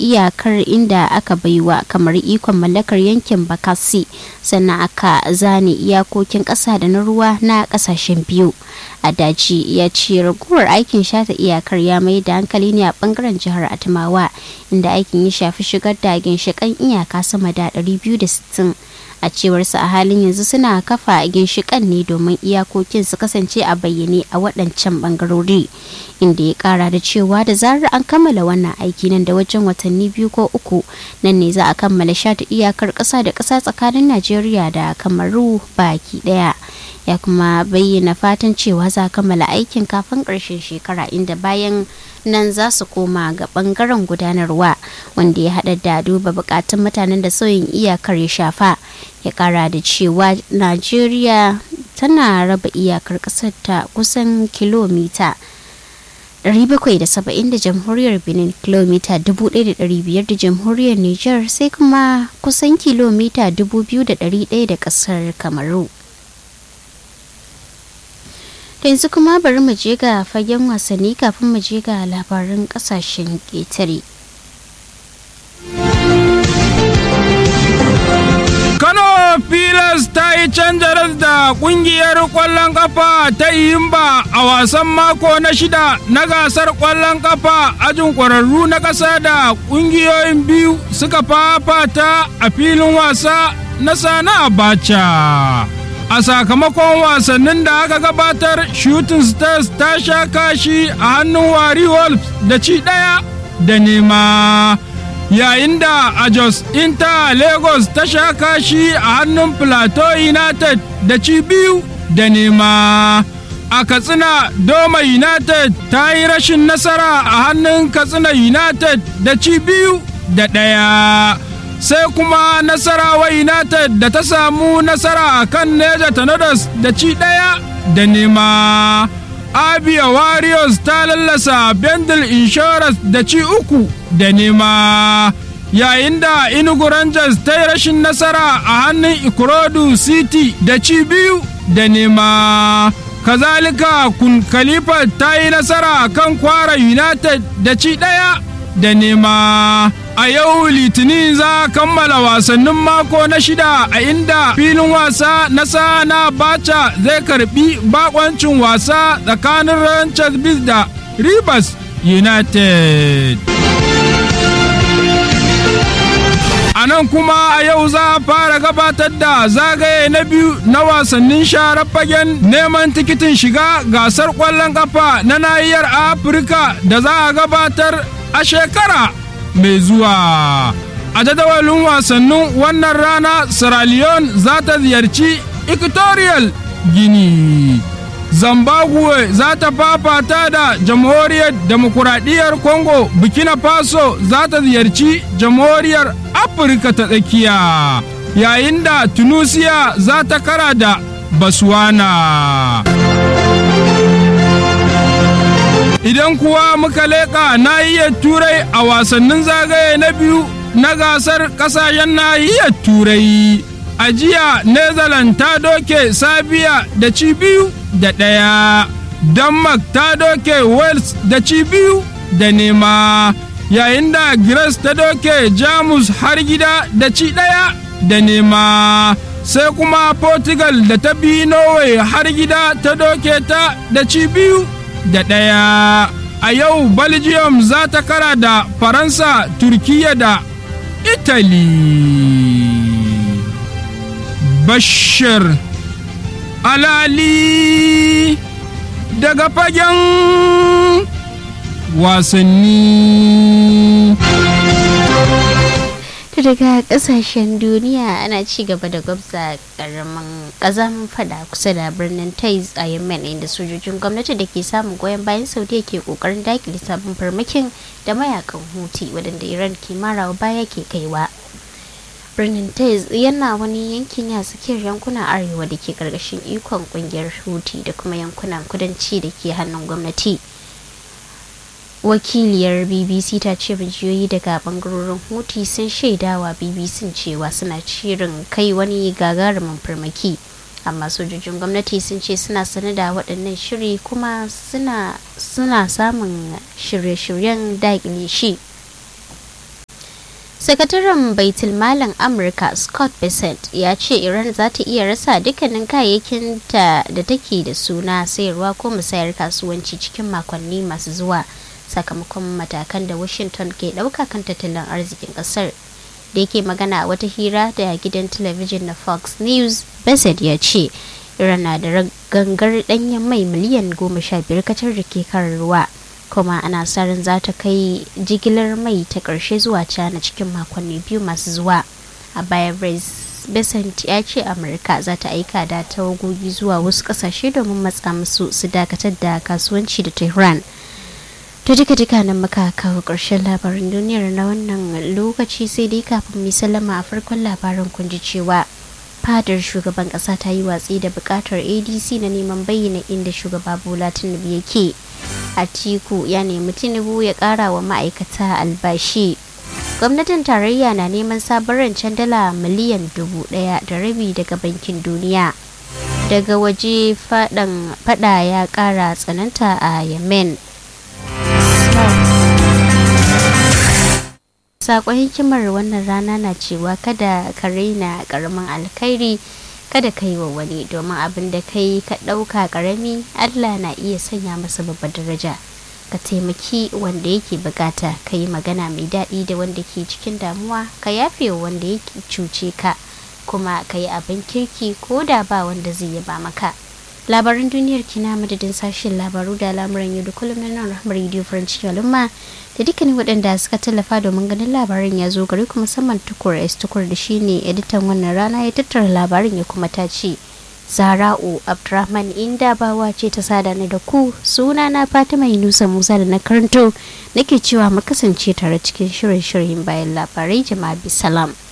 iyakar inda aka baiwa kamar ikon mallakar yankin bakasi sannan aka zane iyakokin ƙasa da na ruwa na ƙasashen biyu a daji ya ce raguwar aikin shata iyakar ya mai da hankali ne a bangaren jihar adamawa inda aikin ya shafi shigar da ginshiƙan iyaka sama da 260 a cewarsa a halin yanzu suna kafa ginshiƙan ne domin iyakokin su kasance a bayyane a waɗancan bangarori inda ya ƙara da cewa da zarar an kammala wannan aiki nan da wajen watanni biyu ko uku nan ne za a kammala shata iyakar ƙasa da ƙasa tsakanin najeriya da kamaru baki ɗaya ya kuma bayyana fatan cewa za a kammala aikin kafin ƙarshen shekara inda bayan nan za su koma ga bangaren gudanarwa wanda ya hada da duba bukatun mutanen da sauyin iyakar ya shafa ya kara da cewa najeriya tana raba iyakar kasar ta kusan kilomita 770 da jamhuriyar benin kilomita 1500 da jamhuriyar niger sai kuma kusan kilomita 2100 da kasar kamaru yanzu kuma bari mu je ga fagen wasanni kafin mu je ga labaran kasashen ƙetare. Kano Pilas ta yi canjarar da kungiyar ƙwallon kafa ta Iyimba a wasan mako na shida na gasar ƙwallon kafa ajin ƙwararru na ƙasa da ƙungiyoyin biyu suka fafata a filin wasa na Sana Abacha. a sakamakon wasannin da aka gabatar shooting stars ta sha kashi a hannun wari wolves da ci ɗaya da nema yayin da a jos inter lagos ta sha kashi a hannun plateau united da ci biyu da nema a katsina doma united ta yi rashin nasara a hannun katsina united da ci biyu da ɗaya sai kuma nasarawa united da ta samu nasara a kan neja tanadas da ci ɗaya da nema abia warriors ta lallasa bendel insurance da ci uku da nema yayin da inugu rangers ta yi rashin nasara a hannun ikorodu city da ci biyu da nema kazalika kun khalifa ta yi nasara a kan kwara united da ci ɗaya da nema a yau litinin za a kammala wasannin mako na shida a inda filin wasa na sana bacha zai karbi bakoncin wasa tsakanin ranchers bis da rivers united a nan kuma a yau za a fara gabatar da zagaye na biyu na wasannin sharar fagen neman tikitin shiga gasar kwallon kafa na nahiyar afirka da za a gabatar a shekara mai zuwa a jadawalin wasannin wannan rana sierra leone za ta ziyarci equatorial guinea zimbabwe za ta fafata da jamhuriyar demokuraɗiyyar congo burkina faso za ta ziyarci jamhuriyar afirka ta tsakiya yayin da tunisia za ta kara da baswana idan kuwa muka leƙa nahiyar turai a wasannin zagaye na biyu na gasar ƙasashen nahiyar turai a jiya netherlands ta doke sabiya da ci biyu da ɗaya denmark ta doke wales da ci biyu da nema yayin da greece ta doke jamus har gida da ci ɗaya da nema sai kuma portugal da ta bi norway har gida ta doke ta da ci biyu da ɗaya a yau belgium za ta kara da faransa turkiya da italy bashir alali daga fagen wasanni daga kasashen duniya ana ci gaba da gwabza karamin kazamin fada kusa da birnin taiz a yemen inda sojojin gwamnati da ke samun goyon bayan saudiya ke kokarin dakile sabon farmakin da mayakan huti wadanda iran ke marawa baya ke kaiwa birnin taiz yana wani yankin ya tsakiyar yankunan arewa da ke karkashin ikon kungiyar huti da kuma yankunan kudanci da ke hannun gwamnati wakiliyar bbc ta ce majiyoyi daga bangarorin huti sun shaidawa bbc cewa suna shirin kai wani gagarumin farmaki amma sojojin gwamnati sun ce suna sane da waɗannan shiri kuma suna samun shirye-shiryen daƙile shi sakataren baitulmalin amurka scott bessent ya ce iran za ta iya rasa dukkanin kayayyakin ta da take da suna sayarwa ko musayar kasuwanci cikin makonni masu zuwa sakamakon matakan da washington ke ɗauka kan tattalin arzikin ƙasar da yake magana a wata hira da gidan talabijin na fox news bessent ya ce iran na da gangar ɗanyen mai miliyan goma sha biyar kacar da ke kan ruwa kuma ana sa ran za ta kai jigilar mai ta ƙarshe zuwa china cikin makonni biyu masu zuwa a baya besant ya ce amurka za ta aika da tawagogi zuwa wasu ƙasashe domin matsa musu su dakatar da kasuwanci da tehran to duka duka nan muka kawo ƙarshen labarin duniyar na wannan lokaci sai dai kafin mu salama a farkon labarin kun ji cewa fadar shugaban ƙasa ta yi watsi da buƙatar adc na neman bayyana inda shugaba bola tinubu yake Atiku ya nemi Tinubu ya kara wa ma'aikata albashi. Gwamnatin tarayya na neman sabon rancen dala miliyan dubu daya da rabi daga bankin duniya. Daga waje fada ya kara tsananta a Yemen. Sakon hikimar wannan rana na cewa kada ka raina karamin alkhairi. kada ka yi wa wani domin abin da ka yi ka ɗauka ƙarami allah na iya sanya masa babbar daraja ka taimaki wanda yake bukata ka yi magana mai daɗi da wanda ke cikin damuwa ka yafe wa wanda yake cuce ka kuma ka yi abin kirki ko da ba wanda zai yaba maka labaran duniyar kina madadin sashen labaru da al'amuran yau da kullum na nan rahmar radio french al'umma da dukkanin waɗanda suka tallafa domin ganin labarin ya zo gari kuma musamman tukur s tukur da shine editan wannan rana ya tattara labarin ya kuma ta ce zara'u abdurrahman inda bawa ce ta sada ni da ku suna na fatima yunusa musa da na karanto nake cewa mu kasance tare cikin shirin shirin bayan labarai jama'a bisalam